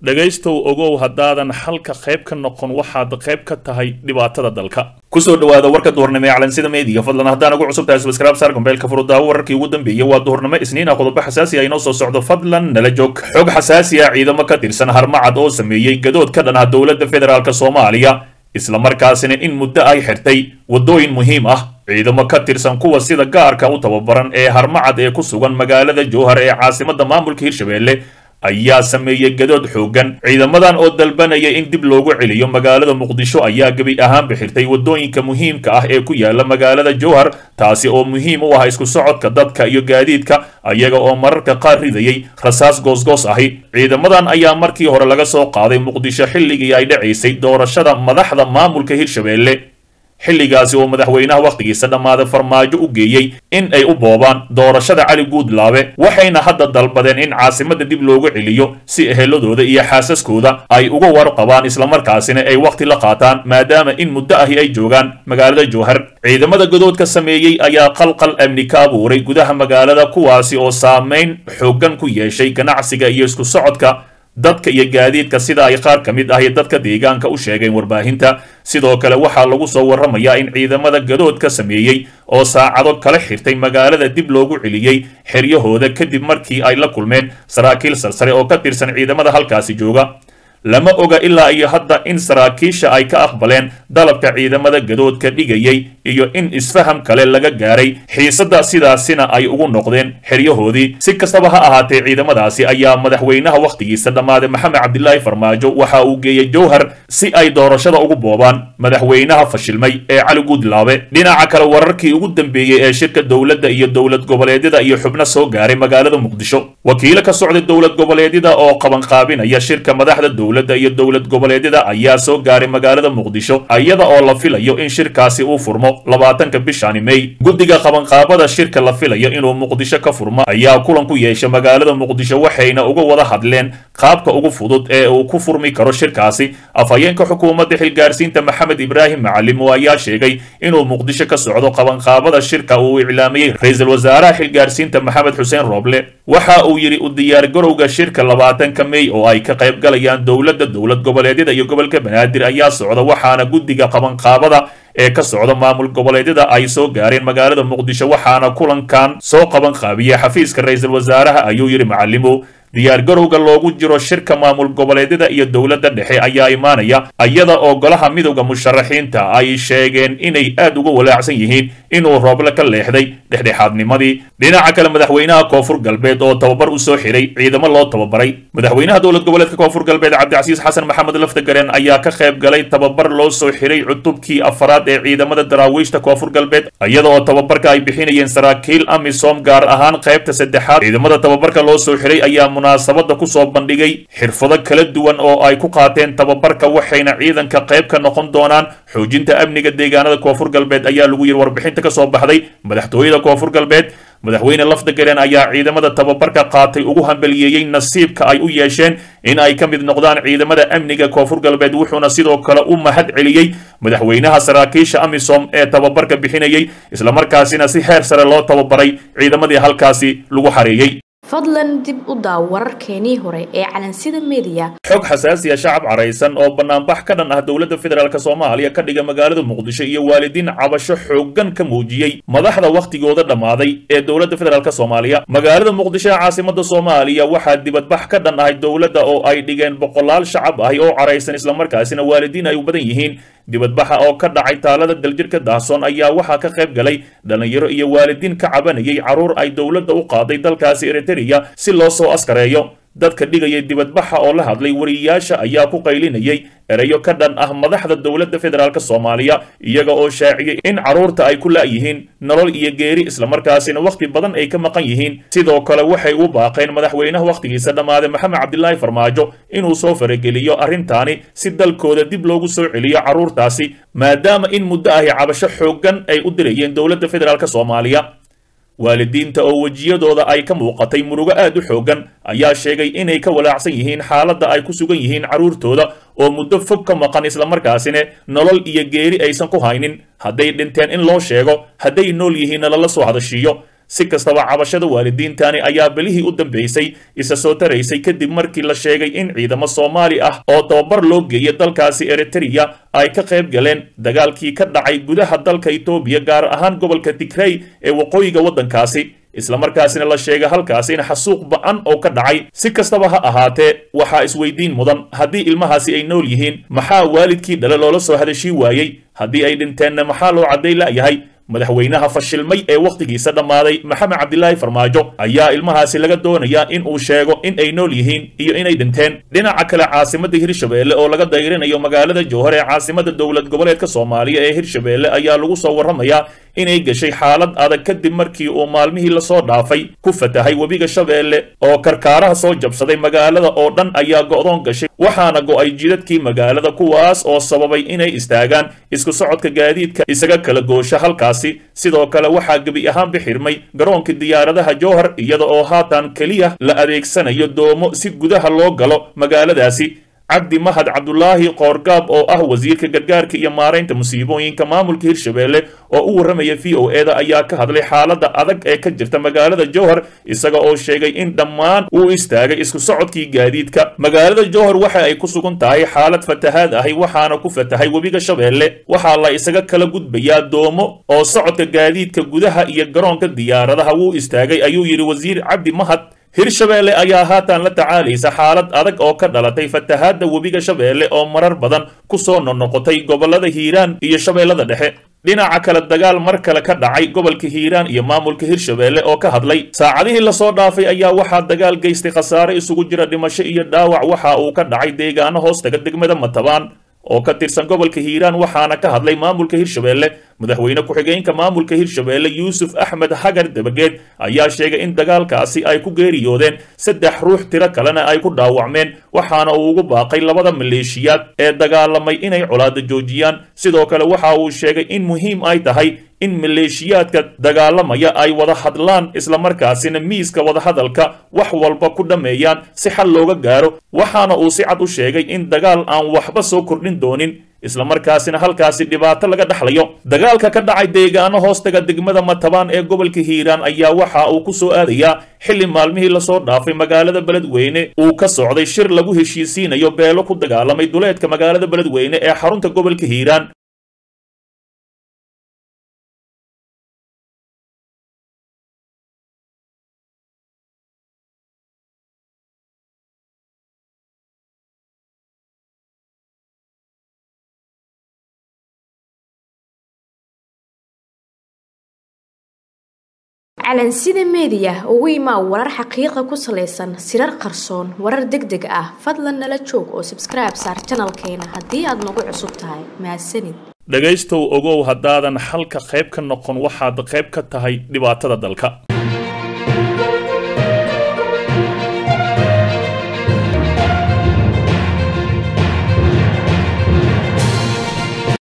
dhegaystow ogow haddaadan xalka qayb ka noqon waxaad qayb ka tahay dhibaatada dalka kusoo dhawaada warka duhurnimo ee calansida meediga fadlan haddaan ugu cusub tahay subscribe saar gombeelka furudaawo wararkii ugu dambeeyey waa duhurnimo isniina qodobo xasaasi ah inoo soo socdo fadlan nala joog xog xasaasi ah ciidamo ka tirsan harmacad oo sameeyey gadood ka dhan ah dowladda federaalk soomaaliya islamarkaasina in muddo ay xirtay waddooyin muhiim ah ciidamo ka tirsan kuwa sida gaarka u tababaran ee harmacad ee ku sugan magaalada jowhar ee caasimadda maamulka hirshabelle ayaa sameeyey gadood xooggan ciidamadan oo dalbanaya in dib loogu celiyo magaalada muqdisho ayaa gebi ahaan bixirtay waddooyinka muhiimka ah ee ku yaala magaalada jowhar taasi oo muhiim u ah isku socodka dadka iyo gaadiidka ayaga oo mararka qaar ridayay rasaas goosgoos ahi ciidamadan ayaa markii hore laga soo qaaday muqdisho xilligii ay dhacaysay doorashada madaxda maamulka hirshabelle xilligaasi oo madaxweynaha wakhtigiisa dhammaaday farmaajo u geeyey in ay u boobaan doorashada cali guudlaabe waxayna hadda dalbadeen in caasimadda dib loogu celiyo si eheladooda iyo xaasaskooda ay uga warqabaan islamarkaasina ay wakhti la qaataan maadaama in muddo ahi ay joogaan magaalada jowhar ciidamada godoodka sameeyey ayaa qalqal amni ka abuuray gudaha magaalada kuwaasi oo saamayn xooggan ku yeeshay ganacsiga iyo isku socodka dadka iyo gaadiidka sida ay qaar ka mid ah iyo dadka deegaanka u sheegeen warbaahinta sidoo kale waxaa lagu soo warramayaa in ciidamada gadoodka sameeyey oo saacado kala xirtay magaalada dib loogu celiyey xeryahooda kadib markii ay la kulmeen saraakiil sarsare oo ka tirsan ciidamada halkaasi jooga lama oga ilaa iyo hadda in saraakiisha ay ka aqbaleen dalabka ciidamada gadoodka dhigayay iyo in isfaham kale laga gaaray xiisadda sidaasina ay ugu noqdeen xeryahoodii si kastaba ha ahaatee ciidamadaasi ayaa madaxweynaha wakhtigiisa dhammaaday maxamed cabdilaahi farmaajo waxa uu geeyey jowhar si ay doorashada ugu boobaan madaxweynaha fashilmay ee cali guudlaabe dhinaca kale wararkii ugu dambeeyey ee shirka dowladda iyo dowlad goboleedyada iyo xubno soo gaaray magaalada muqdisho wakiilo ka socday dowlad goboleedyada oo qabanqaabinaya shirka madaxda dowladda iyo dowlad goboleedyada ayaa soo gaaray magaalada muqdisho iyada oo la filayo in shirkaasi uu furmo labaatanka bishani mey guddiga qabanqaabada shirka la filayo inuu muqdisho ka furmo ayaa kulan ku yeesha magaalada muqdisho waxayna uga wada hadleen qaabka ugu fudud ee uu ku furmi karo shirkaasi afhayeenka xukuumadda xilgaarsiinta maxamed ibraahim macalim oo ayaa sheegay inuu muqdisho ka socdo qabanqaabada shirka uu iclaamiyey ra-iisul wasaaraha xilgaarsiinta maxamed xuseen rooble waxa uu yidhi u diyaargarowga shirka labaatanka mey oo ay ka qayb galayaan dowladda dowlad goboleedyada iyo gobolka banaadir ayaa socda waxaana guddiga qabanqaabada ee ka socda maamul goboleedyada ay soo gaareen magaalada muqdisho waxaana kulankan soo qaban qaabiyey xafiiska ra-iisul wasaaraha ayuu yidhi macalimo diyaargarowga loogu jiro shirka maamul goboleedyada iyo dowladda dhexe ayaa imaanaya iyada oo golaha midowda musharaxiinta ay sheegeen inay aad uga walaacsan yihiin inuu rooble ka leexday dhexdhexaadnimadii dhinaca kale madaxweynaha koonfur galbeed oo tababar u soo xiray ciidamo loo tababaray madaxweynaha dowlad goboleedka koonfur galbeed cabdicasiis xasan maxamed laftagareen ayaa ka qayb galay tababar loo soo xiray cutubkii afaraad ee ciidamada daraawiishta koonfur galbeed iyada oo tababarka ay bixinayeen saraakiil amisom gaar ahaan qaybta saddexaad ciidamada tababarka loo soo xiray ayaa munaasabada ku soo bandhigay xirfado kala duwan oo ay ku qaateen tababarka waxayna ciidanka qayb ka noqon doonaan xoojinta amniga deegaanada koonfur galbeed ayaa lagu yiri warbixinta ka soo baxday madaxtooyada koonfur galbeed madaxweyne lafdagareen ayaa ciidamada tababarka qaatay ugu hambaliyeeyey nasiibka ay u yeesheen in ay ka mid noqdaan ciidamada amniga koonfur galbeed wuxuuna sidoo kale u mahad celiyey madaxweynaha saraakiisha amisom ee tababarka bixinayey islamarkaasina si heer sare loo tababaray ciidamadii halkaasi lagu xareeyey fadlan dib u daaw wararkeenii hore ee calansida meediya xog xasaasiya shacab caraysan oo banaanbax ka dhan ah dowladda federaalk soomaaliya ka dhiga magaalada muqdisho iyo waalidiin cabasho xooggan ka muujiyey madaxda wakhtigooda dhammaaday ee dowladda federaalk soomaaliya magaalada muqdisho ee caasimada soomaaliya waxaa dibadbax ka dhan ahay dowladda oo ay dhigeen boqolaal shacab ahi oo caraysan islamarkaasina waalidiin ay u badan yihiin dibadbaxa oo ka dhacay taalada daljirka daahsoon ayaa waxaa ka qayb galay dhallinyaro iyo waalidiin ka cabanayay carruur ay dowladda u qaaday dalkaasi eritreya si loo soo askareeyo dadka dhigaya dibadbaxa oo la hadlay wariyayaasha ayaa ku qaylinayay erayo ka dhan ah madaxda dowladda federaalk soomaaliya iyaga oo shaaciyey in carruurta ay ku la'yihiin nolol iyo geeri islamarkaasina wakhti badan ay ka maqan yihiin sidoo kale waxay u baaqeen madaxweynaha wakhtigiisa dhammaaday maxamed cabdilaahi farmaajo inuu soo farageliyo arrintaani si dalkooda dib loogu soo celiyo carruurtaasi maadaama in muddo ahi cabasho xooggan ay u dirayeen dowladda federaalk soomaaliya waalidiinta oo wejiyadooda ay ka muuqatay murugo aad u xooggan ayaa sheegay inay ka walaacsan yihiin xaaladda ay ku sugan yihiin carruurtooda oo muddo fog ka maqan islamarkaasina nolol iyo geeri aysan ku haynin hadday dhinteen in loo sheego hadday nool yihiinna lala soo hadashiiyo si kastaba cabashada waalidiintani ayaa belihii u dambeysay isa soo taraysay kadib markii la sheegay in ciidamo soomaali ah oo tababar loo geeyay dalkaasi eritrea ay ka qayb galeen dagaalkii ka dhacay gudaha dalka etoobiya gaar ahaan gobolka tigrey ee waqooyiga waddankaasi islamarkaasina la sheegay halkaasi in xasuuq ba-an oo ka dhacay si kastaba ha ahaatee waxaa isweydiin mudan haddii ilmahaasi ay nool yihiin maxaa waalidkii dhale loola soo hadashii waayey haddii ay dhinteenna maxaa loo cadday la'yahay madaxweynaha fashilmay ee wakhtigiisa dhammaaday maxamed cabdilaahi farmaajo ayaa ilmahaasi laga doonayaa in uu sheego in ay nool yihiin iyo inay dhinteen dhinaca kale caasimadda hirshabeelle oo laga dayrinayo magaalada jowhar ee caasimada dowlad goboleedka soomaaliya ee hirshabeelle ayaa lagu soo warramayaa inay gashay xaalad adag kadib markii uu maalmihii lasoo dhaafay ku fatahay webiga shabeelle oo karkaaraha soo jabsaday magaalada oo dhan ayaa go'doon gashay waxaana go'ay jidadkii magaalada kuwaas oo sababay inay istaagaan isku socodka gaadiidka isaga kala goosha halkaasi sidoo kale waxaa gebi ahaanba xirmay garoonka diyaaradaha jowhar iyada oo haatan keliya la adeegsanayo doomo si gudaha loo galo magaaladaasi cabdi mahad cabdulaahi qoorgaab oo ah wasiirka gargaarka iyo maaraynta musiibooyinka maamulka hirshabeelle oo u warramaya v o eda ayaa ka hadlay xaaladda adag ee ka jirta magaalada jowhar isaga oo sheegay in dhammaan uu istaagay isku socodkii gaadiidka magaalada jowhar waxa ay ku sugan tahay xaalad fatahaad ahi waxaana ku fatahay webiga shabeelle waxaa la isaga kala gudbayaa doomo oo socodka gaadiidka gudaha iyo garoonka diyaaradaha wuu istaagay ayuu yidhi wasiir cabdi mahad hirshabeelle ayaa haatan la tacaalaysa xaalad adag oo ka dhalatay fatahaadda webiga shabeelle oo marar badan ku soo noqnoqotay gobollada hiiraan iyo shabeellada dhexe dhinaca kale dagaal mar kale ka dhacay gobolka hiiraan iyo maamulka hirshabeelle oo ka hadlay saacadihii lasoo dhaafay ayaa waxaa dagaal geystay khasaare isugu jira dhimasho iyo dhaawac waxa uu ka dhacay deegaano hoostaga degmada matabaan oo ka tirsan gobolka hiiraan waxaana ka hadlay maamulka hirshabeelle madaxweyne ku-xigeenka maamulka hirshabeelle yuusuf axmed hagar dabageed ayaa sheegay in dagaalkaasi ay ku geeriyoodeen saddex ruux tiro kalena ay ku dhaawacmeen waxaana uu ugu baaqay labada maleeshiyaad ee dagaalamay inay colaada joojiyaan sidoo kale waxa uu sheegay in muhiim ay tahay in maleeshiyaadka dagaalamaya ay wada hadlaan islamarkaasina miiska wadahadalka wax walba ku dhammeeyaan si xal looga gaaro waxaana uu si cad u sheegay in dagaal aan waxba soo kordhin doonin islamarkaasina halkaasi dhibaato laga dhexlayo dagaalka ka dhacay deegaano hoostaga degmada matabaan ee gobolka hiiraan ayaa waxa uu ku soo aadayaa xilli maalmihii lasoo dhaafay magaalada beledweyne uu ka socday shir lagu heshiisiinayo beelo ku dagaalamay duleedka magaalada beledweyne ee xarunta gobolka hiiraan calansida meediya ugu imaa warar xaqiiqa ku salaysan sirar qarsoon warar deg deg ah fadlan nala joog oo sabskribe saar janalkeena haddii aad nagu cusub tahay mahadsanid dhegaystow ogow haddaadan xalka qayb ka noqon waxaad qayb ka tahay dhibaatada dalka